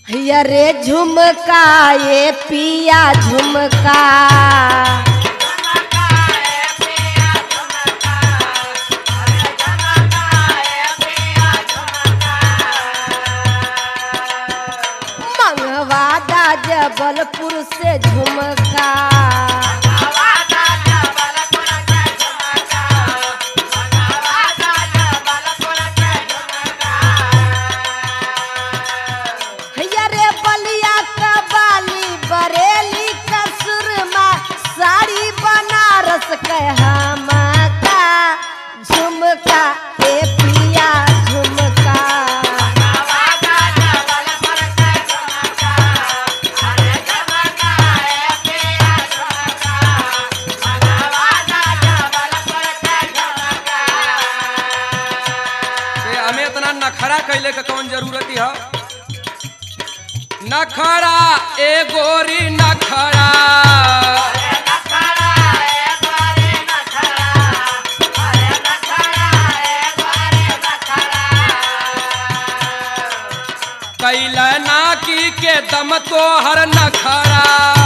हैया रे झुमका ये पिया झुमका मंगवादा जबलपुर से झुमका हैया रे बलिया का बाली बरेली का सुरमा साड़ी बनारस के हमका झुमका ए पिया झुमका ते हमें इतना नखरा कैले का कौन जरूरत है नखरा ए गोरी नखरा कैला नाकी के दम तो हर नखरा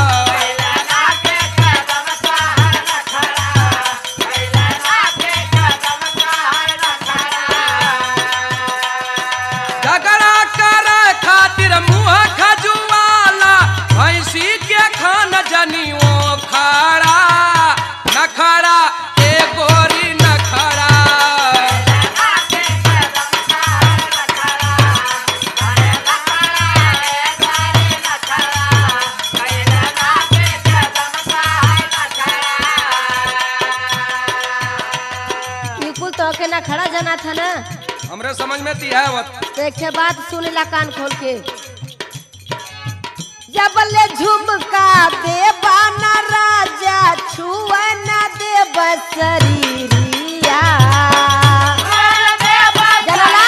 झगड़ा कर खातिर मुँह खजुआला भैंसी के खान जनियो खड़ा नखरा ए गोरी नखरा ई कुल तो के ना खड़ा जना था ना हमरे समझ में ती है वत तो एक ठे बात सुन ला कान खोल के जबले झुमका देवा ना राजा छुआ ना देव शरीरिया जनला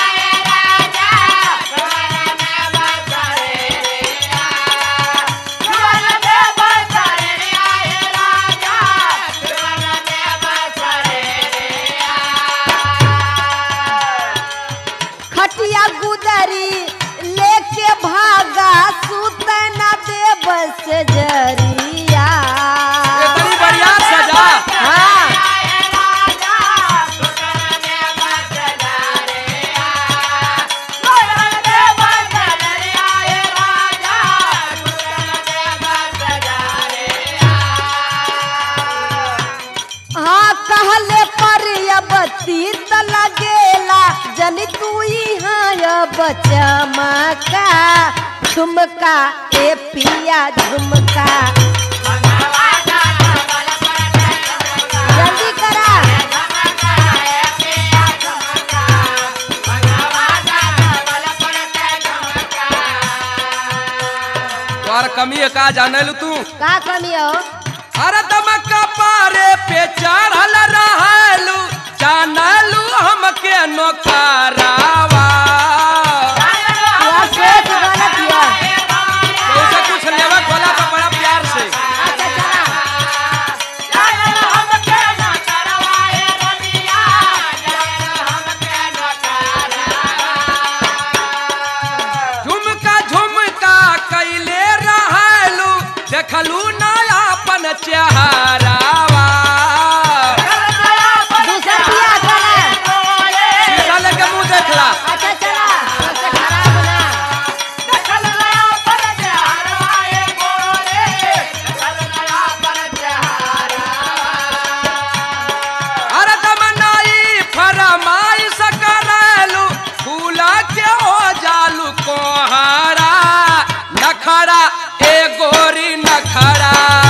खटिया गुदरी लेके भागा सुत न देव से जरिया इतनी बढ़िया सजा हाँ हाँ कहले पर अब तीत लगेला जन तू यहाँ अब चमका झुमका ए पिया झुमका जल्दी करा तोहर कमी है का जाने लू तू का कमी हो अरे दमका पारे पे चढ़ल रहलू जानलू हमके नोकरावा यह सोच गलत है कैसे कुछ लेवा खोला तो बड़ा प्यार से अच्छा चला झुमका झुमका कैले रहलू देखलू नया अपन चेहरावा दूसर पिया चला शीशा लेके मुंह देखला अच्छा चला सबसे खराब ना अरे दमनाई फरमाई सकरलू फूला के हो जालू कोहरा नखरा ए गोरी नखरा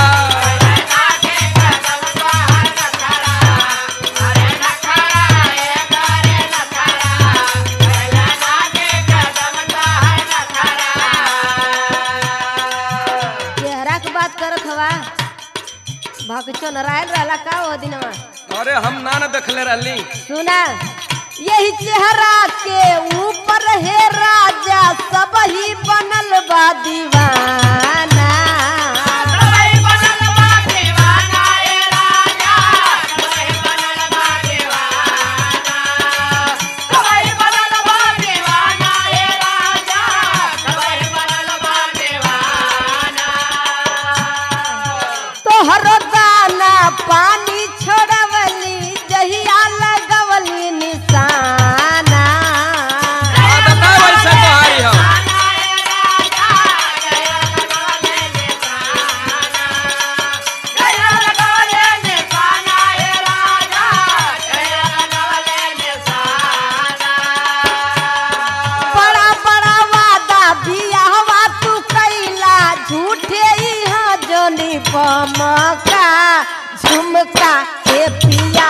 चेहरा के बात करत हवा भगचो नारायण रहला का वो दिनवा अरे हम ना न देखले रहली सुना यही चेहरा के ऊपर है राजा सब ही बनल बा दीवाना बियाहवा तू कैला झूठे इहा जोनी पमका झुमका के पिया